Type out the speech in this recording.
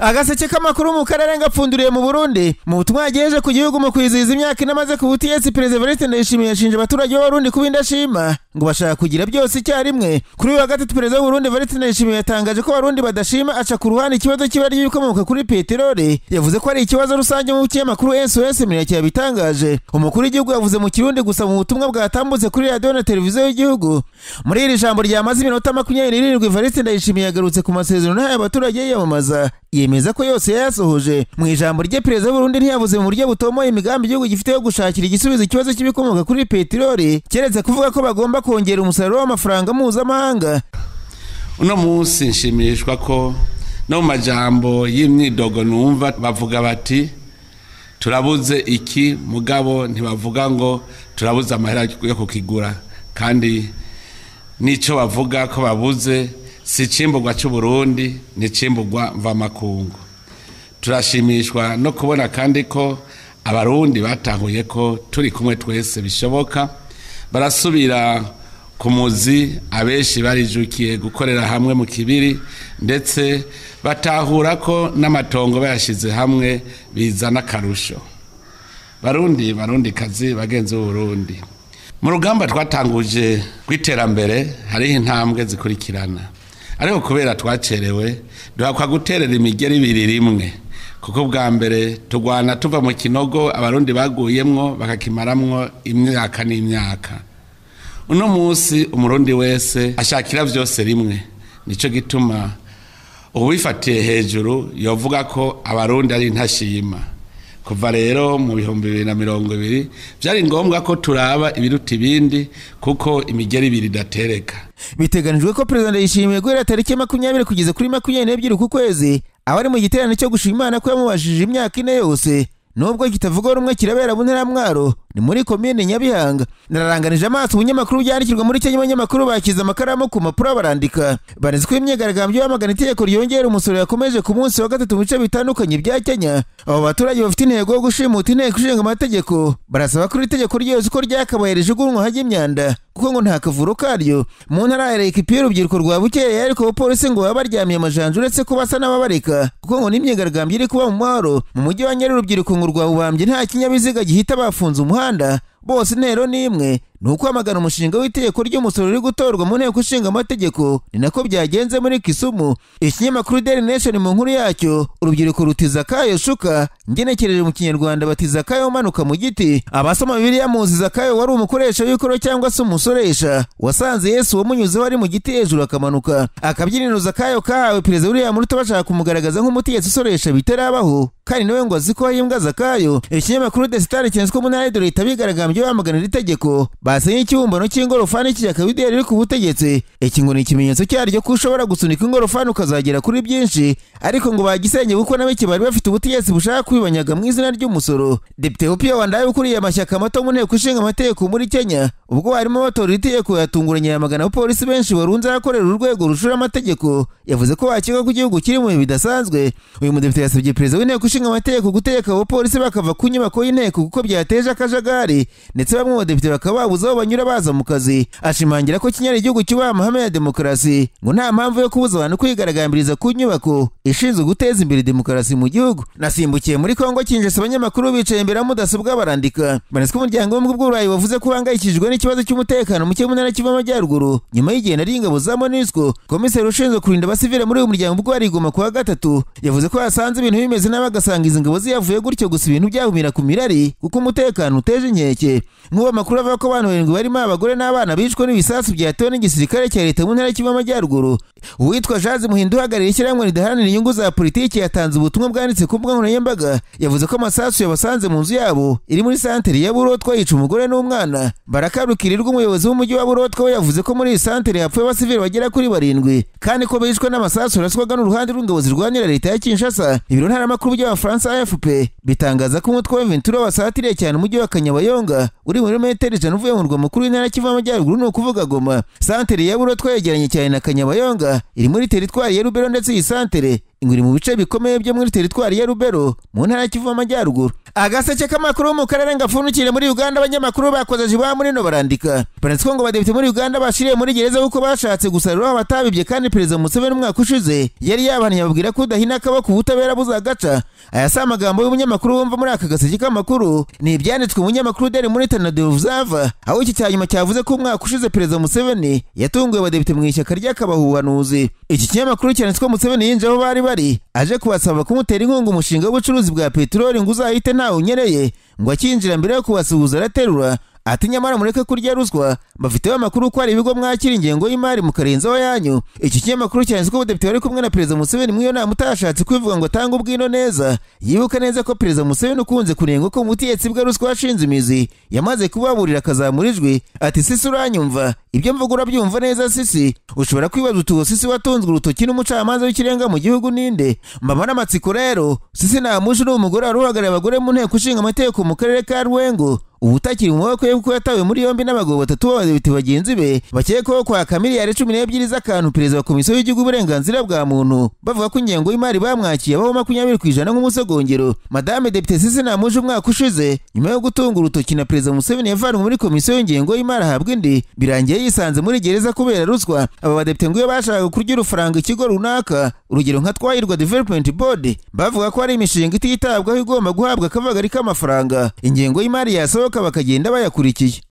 agaseke k'amakuru mu karere ngapfunduriye mu burundi mu butumwa yagejeje ku gihugu mu kwizihiza imyaka ine amaze ku butegetsi perezida evariste ndayishimiye yashinje abaturage b'abarundi kuba indashima ngo bashaka kugira byose icyarimwe kuri uyu wa gatatu perezida w'uburundi evariste ndayishimiye yatangaje ko abarundi badashima aca ku ruhande ikibazo cy'ibara ry'ibikomoka kuri peteroli yavuze ko ari ikibazo rusange mu kinyamakuru sos mineke yabitangaje umukuru w'igihugu yavuze mu kirundi gusa mu butumwa bwatambutse kuri radiyo na televiziyo y'igihugu muri iri jambo ryamaze iminota makumyabiri n'irindwi evariste ndayishimiye yagarutse ku masezerano yahaye abaturage yiyamamaza yemeza ko yose yayasohoje mu ijambo rye perezida w'uburundi ntiyavuze mu buryo butomoye imigambi igihugu gifite yo gushakira igisubizo ikibazo cy'ibikomoka kuri peteroli keretse kuvuga ko bagomba kongera umusaruro w'amafaranga mpuzamahanga uno munsi nshimishwa ko no mu majambo y'imyidogo numva bavuga bati turabuze iki mugabo ntibavuga ngo turabuze amahera yo kukigura kandi n'icyo bavuga ko babuze si icimburwa cy'uburundi ni icimburwa mvamakungu turashimishwa no kubona kandi ko abarundi batahuye ko turi kumwe twese bishoboka barasubira ku muzi abenshi barijukiye gukorera hamwe mu kibiri ndetse batahura ko n'amatongo bayashyize hamwe bizana akarusho barundi barundi kazi bagenzi b'uburundi mu rugamba twatanguje rw'iterambere hariho intambwe zikurikirana ariko kubera twacerewe duhakwa guterera imigeri ibiri rimwe kuko bwa mbere turwana tuva mu kinogo abarundi baguyemwo bakakimaramwo imyaka n'imyaka uno munsi umurundi wese ashakira byose rimwe nicyo gituma uwifatiye hejuru yavuga ko abarundi ari intashima kuva rero mu bihumbi bibiri na mirongo ibiri byari ngombwa ko turaba ibiruta ibindi kuko imigeri ibiri idatereka biteganijwe ko perezida ndayishimiye guhera tariki makumyabiri kugeza kuri makumyabiri n'ebyiri ku kwezi aba ari mu giterane cyo gushima imana ko yamubashije imyaka ine yose nubwo kitavuga rumwe kirabera mu nteramwaro ni muri komine nyabihanga nararanganije amaso ubunyamakuru byandikirwa muri kenya abanyamakuru bakiza amakaramu ku mpapuro barandika baretse ko imyigaragambyo yamagana itegeko ryongera umusoro yakomeje ku munsi wa gatatu mu bice bitandukanye bya kenya abo baturage bafite intego yo gushimuta inteko ishinga amategeko barasaba ko iri tegeko ryose uko ryakabaye rijugunywa hajya imyanda kuko ngo nta kavuro karyo mu ntara ya leka ipiye urubyiruko rwa bukeya ariko abapolisi ngo baba baryamiye amajanja uretse ko basa n'ababareka kuko ngo n'imyigaragambyo iri kuba mu mwaro mu mujyi wa nyari urubyiruko ngo rwawubambye nta kinyabiziga gihita bafunze umuhanda umuhanda bose intero ni imwe ni uko amagana umushinga w'itegeko ry'umusoro uri gutorwa mu nteko ishinga amategeko ni nako byagenze muri kisumu ikinyamakuru daily nation mu nkuru yacyo urubyiruko rutiza akayo shuka ngenekereje mu kinyarwanda batiza akayo umanuka mu giti abasoma bibiliya muziza akayo wari umukoresha w'ikoro cyangwa se umusoresha wasanze yesu wamunyuzeho ari mu giti hejuru akamanuka akabyininuza akayo kahawe perezida uriya muruta bashaka kumugaragaza nk'umutegetsi usoresha bitarabaho kandi nawe ngo azi ko ahimbwa zakayo ikinyamakuru the star cyanditswe mu ntara y'idore itabigaragambye bamagana iri tegeko basenye ikibumbano cy'ingorofani cy'iyakabideri riri ku butegetsi iki ngo ni ikimenyetso cyaryo ko ushobora gusunika ingorofani ukazagera kuri byinshi ariko ngo bagisenge kuko nabeki bari bafite ubutegetsi bushaka kwibanyaga mu izina ry'umusoro depite opiya wandaye ukuriye amashyaka mato mu nteko ishinga amategeko muri kenya ubwo barimo batora iri tegeko yatunguranye yamagana abapolisi benshi barunze ahakorera urwego rushura amategeko yavuze ko bakeka ko igihugu kiri mu bihe bidasanzwe uyu mudepite yasabye perezida w'inteko ishinga amategeko gutegeka abapolisi bakava ku nyubako y'inteko kuko byateje akajagari ndetse bamwe mu badepite bakaba babuze aho banyura baza mu kazi ashimangira ko kinyara igihugu cyubaha amahame ya demokarasi ngo nta mpamvu yo kubuza abantu kwigaragambiriza ku nyubako ishinzwe guteza imbere demokarasi mu gihugu nasimbukiye muri kongo kinjese abanyamakuru bicaye imbere ya mudasobwa barandika banetswe umuryango w'ubumwe bw'uburayi wavuze ko uhangayikishijwe n'ikibazo cy'umutekano muke mu ntara kiva amajyaruguru nyuma y'igenda ry'ingabo za monisco komiseri ushinzwe kurinda abasivile muri uyu muryango ubwo yarigoma kuwa gatatu yavuze ko yasanze ibintu bimeze nabi agasanga izi ngabo ziyavuye gutyo gusa ibintu byahumira ku mirari kuko umutekano uteje inkeke nk'ubu amakuru avuga ko abantu barindwi barimo abagore n'abana bishwe n'ibisasu byatewe n'igisirikare cya leta mu ntara kiva amajyaruguru uwitwa jazi muhinda uhagarariye ishyirahamwe ridaharanira inyungu za politiki yatanze ubutumwa bwanditse ku mbuga nkoranyambaga yavuze ko amasasu yabasanze mu nzu yabo iri muri santere ya burotwa yica umugore n'umwana barakarukirirwa umuyobozi w'umujyi wa burotwa we yavuze ko muri iyi santere hapfuye abasivili bagera kuri barindwi kandi ko bishwe n'amasasu yaraswaga n'uruhande rw'ingabo zirwanira leta ya kinshasa ibiro ntaramakuru by'abafaransa afp bitangaza ko umutwe wa ventura wasatiriye cyane umujyi wa kanyabayonga uri muri metero ijana uvuye mu rwa mukuru w'intara kiva amajyaruguru ni ukuvuga goma santere ya burotwa yegeranye cyane na kanyabayonga iri muri teritwari ya rubero ndetse iyi santere ingwiri mu bice bikomeye byo muri teritwari ya rubero mu ntara kiva amajyaruguru agaseke k'amakuru mu karere ngapfundikire muri uganda abanyamakuru bakoze jiba murino barandika baranditswe ngo badepite muri uganda bashiriye muri gereza kuko bashatse gusarura abatabibye kandi perezida museveni umwaka ushize yari yabahanyi babwira ko udahina akaboko ubutabera buzagaca aya si amagambo y'umunyamakuru wumva muri aka gaseke k'amakuru ni ibyanditswe umunyamakuru deri muri tanadevu zava aho iki cya nyuma cyavuze ko umwaka ushize perezida museveni yatunguwe abadepite mu ishyaka ry'akabahubanuzi iki kinyamakuru cyanditswe museveni yinjiye aho bari bari aje kubasaba kumutera inkunga umushinga w'ubucuruzi bwa peteroli ngo uzahite ntawe unyereye ngo akinjira mbere yo kubasuhuza araterura ati nyamara mureke kurya ruswa bafiteho amakuru ko hari ibigo mwakira ingengo y'imari mukarenzaho yanyu iki kinyamakuru cyanditsweho ubudepite wari kumwe na perezida museveni muri iyo nama utashatse kwivuga ngo atange ubwino neza yibuka neza ko perezida museveni ukunze kunengwa ko mu butegetsi bwe ruswa washinze imizi yamaze kubaburira akazamura ijwi ati sisi uranyumva ibyo mvuga urabyumva neza sisi ushobora kwibaza uti uwo sisi watunzwe urutoki n'umucamanza w'ikirenga mu gihugu ninde mbaba n'amatsiko rero sisi ntamushi ni umugore wari uhagarariye abagore mu nteko ishinga amategeko mu karere ka rwengo ubu utakiri mu maboko ye kuko yatawe muri yombi n'abagabo batatu b'abadepite bagenzi be bakekwaho kwaka miliyari cumi n'ebyiri z'akantu perezida wa komisiyo y'igihugu uburenganzira bwa muntu bavuga ko ingengo y'imari bamwakiye abaho makumyabiri ku ijana nk'umusogongero madame depite sisi namuje umwaka ushize nyuma yo gutunga urutoki na perezida museveni yavanwe muri komisiyo y'ingengo y'imari ahabwa indi birangiye yisanze muri gereza kubera ruswa aba badepite ngo iyo bashakaga kurya urufaranga ikigo runaka urugero nka twahirwa development board bavuga ko hari imishinga ititabwaho igomba guhabwa akavagari k'amafaranga ingengo y'imari yasaba bakabasohoka bakagenda bayakurikiye